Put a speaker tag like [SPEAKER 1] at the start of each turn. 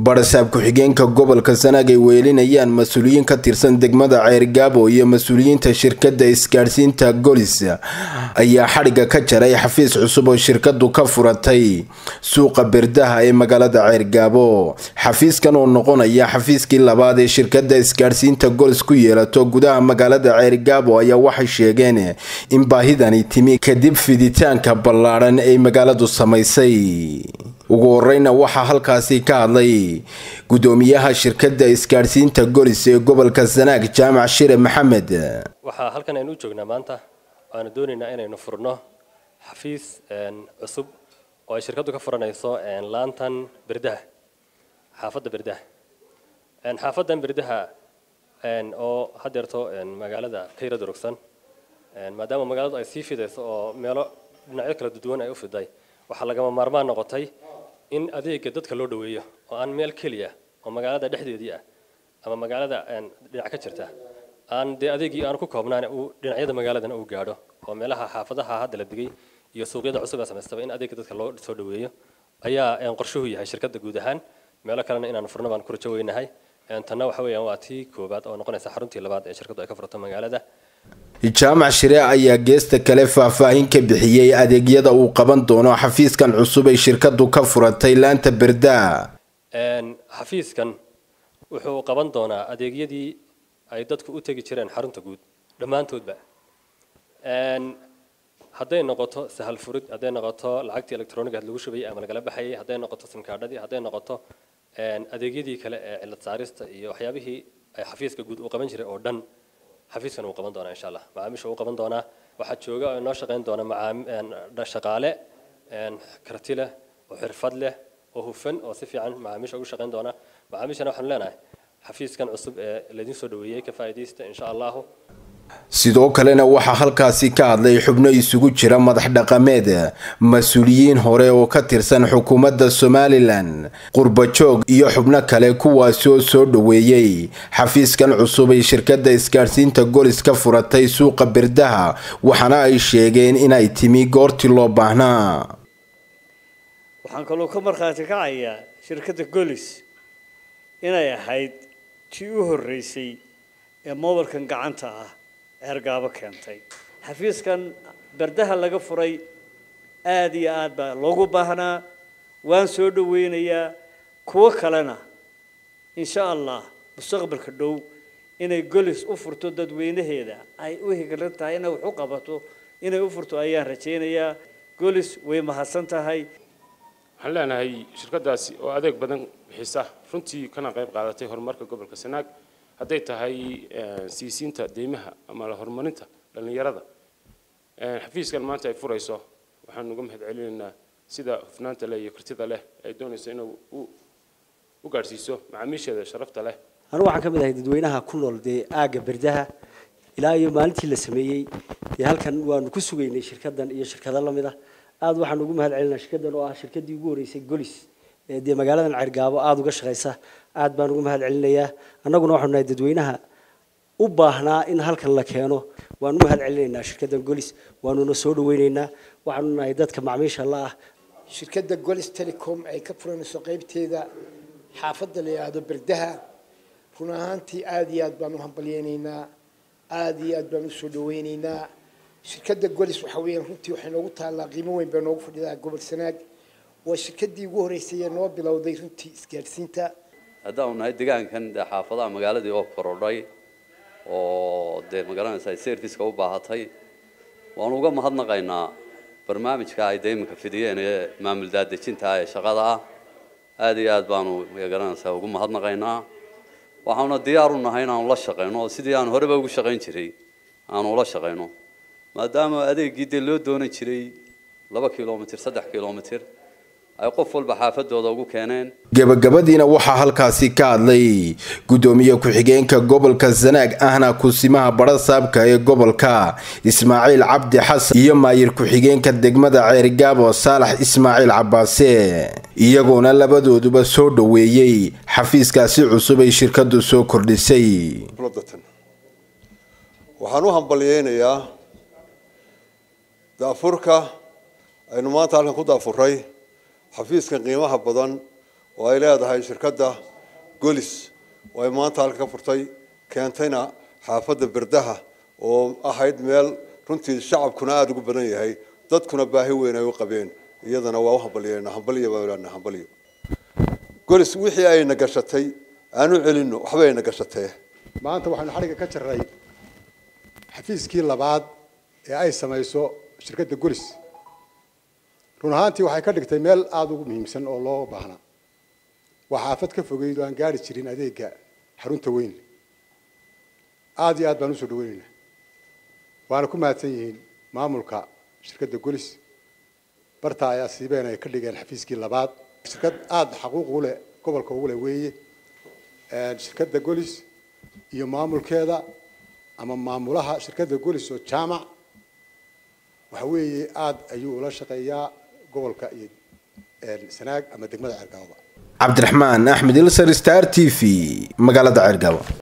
[SPEAKER 1] barasaab ku-xigeenka gobolka sanaag ay weelinayaan mas-uuliyiin ka tirsan degmada ceergaabo iyo mas-uuliyiinta shirkadda isgaadhsiinta golis ayaa xadhigga ka jaray xafiis cusub oo shirkadu ka furatay suuqa berdaha ee magaalada ceergaabo xafiiskan oo noqonaya xafiiskii labaad ee shirkadda isgaadhsiinta golis ku yeelato gudaha magaalada ceergaabo ayaa waxay sheegeen in baahidani timi kadib fiditaanka ballaadhan ay magaaladu samaysay ugu horeyna waxaa halkaasi ka hadlay gudoomiyaha shirkadda isgaadhsiinta golis ee gobolka sanaag jaamac shire maxamed
[SPEAKER 2] waxaa halkan aynu u joognaa maanta waanu doonaynaa inaynu furno xafiis cusub oo ay shirkaddu ka furanayso laantan berdaha xaafadda berdaha xaafaddan berdaha oo hadeerto magaalada ka yara durugsan maadaama magaaladu ay sii fidayso oo meelo dhinacyo kala duwan ay u fiday waxaa lagama maarmaan noqotay in adeega dadka loo dhaweeyo oo aan meel keliya oo magaalada dhexdeedii ah ama magaalada dhinac ka jirta aan dee adeegii aan ku koobnaan uu dhinacyada magaaladana uu gaadho oo meelaha xaafadaha hadda la digay iyo suuqyada cusub ee samaystaba in adeega dadka loo soo dhaweeyo ayaa qorshuhu yahay shirkadda guud ahaan meelo kalena inaan furno baan ku rajo weynahay tanna waxa weeyaan waa tii koobaad oo noqonaysa xaruntii labaad ee shirkaddu ay ka furto magaalada
[SPEAKER 1] jaamac shire ayaa geesta kale faahfaahin ka bixiyey adeegyada uu qaban doono xafiiskan cusub ay shirkadu ka furatay laanta berdaa
[SPEAKER 2] xafiiskan wuxuu qaban doonaa adeegyadii ay dadku u tegi jireen xarunta guud dhammaantoodba hadday noqoto sahal furid hadday noqoto lacagtii electroniga lagu shubayay ama lagala baxayay hadday noqoto simkaadhadii hadday noqoto adeegyadii kale ee cilad saarista iyo waxyaabihii ay xafiiska guud uu qaban jiray oo dhan xafiiskan uu qaban doonaa insha allah macaamiisha uu qaban doonaa waxaa jooga oo inoo shaqayn doona shaqaale karti leh oo xirfad leh oo hufan oo si fiican macaamiisha ugu shaqayn doona macaamiishana waxaanu leenahay xafiiskan cusub ee laydin soo dhaweeyey ka faa'iidaysta insha allahu
[SPEAKER 1] sidoo kalena waxaa halkaasi ka hadlay xubno isugu jira madax dhaqameed mas-uuliyiin hore oo ka tirsan xukuumadda somalilan qurbajoog iyo xubno kale kuwaasi oo soo dhaweeyey xafiiskan cusub ay shirkadda isgaadhsiinta golis ka furatay suuqa berdaha waxaana ay sheegeen inay timi goortii loo baahnaa
[SPEAKER 3] waxaan kaloo ka markhaati kacayaa shirkadda golis inay ahayd tii u horreysay ee mobilkan gacanta ah ceergaabo keentay xafiiskan berdaha laga furay aada iyo aad baa loogu baahnaa waan soo dhaweynayaa kuwo kalena insha allah mustaqbalka dhow inay golis u furto dadweynaheeda ay u higlan tahay inay wax u qabato inay u furto ayaan rajaynayaa golis way mahadsan tahay
[SPEAKER 4] waxaan leenahay shirkaddaasi oo adeeg badan bixisa runtii kana qayb qaadatay horumarka gobolka sanaag hadday tahay siisiinta deymaha ama la horumarinta dhallinyarada xafiiskan maanta ay furayso waxaan uga mahad celinaynaa sida hufnaanta leh iyo kartida leh ay doonayso inuu u gaadhsiiso macaamiisheeda sharafta leh
[SPEAKER 5] anu waxaan ka mid ahay dadweynaha ku nool dee aagga berdaha ilaa iyo maalintii la sameeyey dee halkan waanu ku sugaynay shirkadan iyo shirkado lamid ah aada waxaan ugu mahad celinaa shirkadan oo ah shirkadii ugu horreysay golis dee magaaladan cergaabo aada uga shaqaysa aad baan ugu mahad celinayaa annaguna waxaanu nahay dadweynaha u baahnaa in halkan la keeno waanu mahad celinaynaa shirkaddan golis waanuna soo dhaweynaynaa waxaanu nahay dadka macmiisha la ah
[SPEAKER 6] shirkadda golis telecom ay ka furanayso qaybteeda xaafadda la yidhaahdo berdaha run ahaantii aada iyo aad baan u hambalyeynaynaa aada iyo aad baan usoo dhaweynaynaa shirkadda golis waxa weeyaan runtii waxay noogu taallaa qiimo weyn bay noogu fadhidaa gobol sanaag waa shirkadii ugu horreysay ee noo bilowday runtii isgaadhsiinta
[SPEAKER 7] haddaanu nahay deegaankan dee xaafadaha magaaladii oo korodhay oo dee magaranaysa ay serviceka u baahatay waanu uga mahadnaqaynaa barnaamijka ay dee iminka fidiyeen ee maamul daadejinta ee shaqada ah aada iyo aad baanu magaranaysaa ugu mahadnaqaynaa waxauna diyaar u nahay inaanu la shaqayno oo sidii aan horeba ugu shaqayn jiray aanu ula shaqayno maadaama adeegii dee loo doonan jiray laba kilomitr saddex kilomitr ay qof walba xaafadooda ugu keeneen
[SPEAKER 1] gabagabadiina waxaa halkaasi ka hadlay gudoomiye ku-xigeenka gobolka sanaag ahna kusimaha barasaabka ee gobolka ismaaciil cabdi xasan iyo maayir ku-xigeenka degmada ceerigaabo saalax ismaaciil cabaase iyagoona labadooduba soo dhaweeyey xafiiskaasi cusub ay shirkadu soo kordhisay
[SPEAKER 8] waxaan u hambalyeynayaa daafurka aynu maanta halkan ku daafuray xafiiskan qiimaha badan oo ay leedahay shirkadda golis oo ay maanta halka ka furtay keentayna xaafadda berdaha oo ahayd meel runtii shacabkuna aada ugu badan yahay dadkuna baahi weyn ay u qabeen iyadana waa u hambalyeena hambalyo baan leenahay hambalyo golis wixii ayna gashatay aanu celino waxba ayna gashatee
[SPEAKER 9] maanta waxaynu xadhigga ka jarray xafiiskii labaad ee ay samayso shirkadda golis run ahaantii waxay ka dhigtay meel aada ugu muhiimsan oo loo baahnaa waa xaafad ka fogeyd oo aan gaari jirin adeega xarunta weyn aada iyo aad baan usoo dhaweynaynaa waana ku mahadsan yihiin maamulka shirkadda golis barta ayaa siibeen ay ka dhigeen xafiiskii labaad shirkad aada xaquuq u leh gobolka ugu leh weeye shirkadda golis iyo maamulkeeda ama maamulaha shirkadda golis oo jaamac waxa weeye aada ayuu ula shaqeeyaa gobolka iyo sanaag ama degmada ceergaaba
[SPEAKER 1] cabdiraxmaan axmed ilsar star t v magaalada ceergaabo